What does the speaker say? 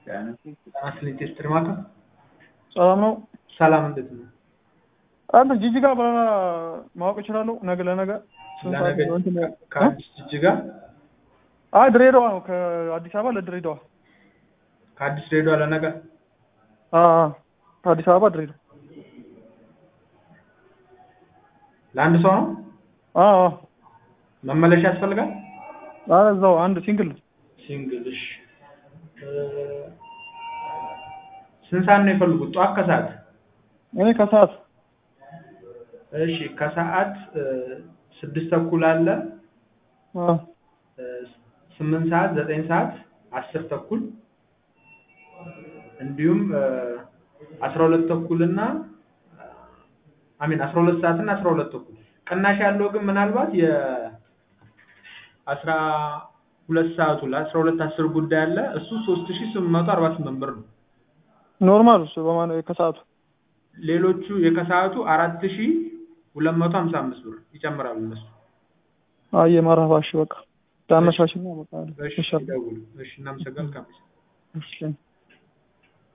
አስሊን ቴስትር ማታ ሰላም ነው። ሰላም እንዴት ነው? አንተ ጂጂጋ በረራ ማወቅ እችላለሁ? ነገ ለነገ ስንት ሰዓት ለነገ ነው? እንትን- ከአዲስ ጅጅጋ አይ ድሬዳዋ ነው። ከአዲስ አበባ ለድሬዳዋ። ከአዲስ ድሬዳዋ ለነገ አዎ አዎ። ከአዲስ አበባ ድሬዳዋ። ለአንድ ሰው ነው አዎ አዎ። መመለሻ ያስፈልጋል? አረ እዛው አንድ ሲንግል ነው። ሲንግል እሺ። እ፣ ስንት ሰዓት ነው የፈልጉት? ጠዋት ከሰዓት? እኔ ከሰዓት እሺ ከሰዓት እ፣ ስድስት ተኩል አለ አዎ እ፣ ስምንት ሰዓት ዘጠኝ ሰዓት አስር ተኩል እንዲሁም እ፣ አስራ ሁለት ተኩል እና አሚን አስራ ሁለት ሰዓት እና አስራ ሁለት ተኩል ቅናሽ ያለው ግን ምናልባት የ አስራ ሁለት ሰዓቱ ለአስራ ሁለት አስር ጉዳይ አለ እሱ ሶስት ሺ ስምንት መቶ አርባ ስምንት ብር ነው። ኖርማል እሱ በማን ከሰዓቱ ሌሎቹ የከሰዓቱ አራት ሺ ሁለት መቶ ሀምሳ አምስት ብር ይጨምራሉ እነሱ። አየ ማራፋሽ በቃ ዳመሻሽ ነው በቃ እሺ ይሻላል። ደውሉ። እሺ እናመሰግናለን። እሺ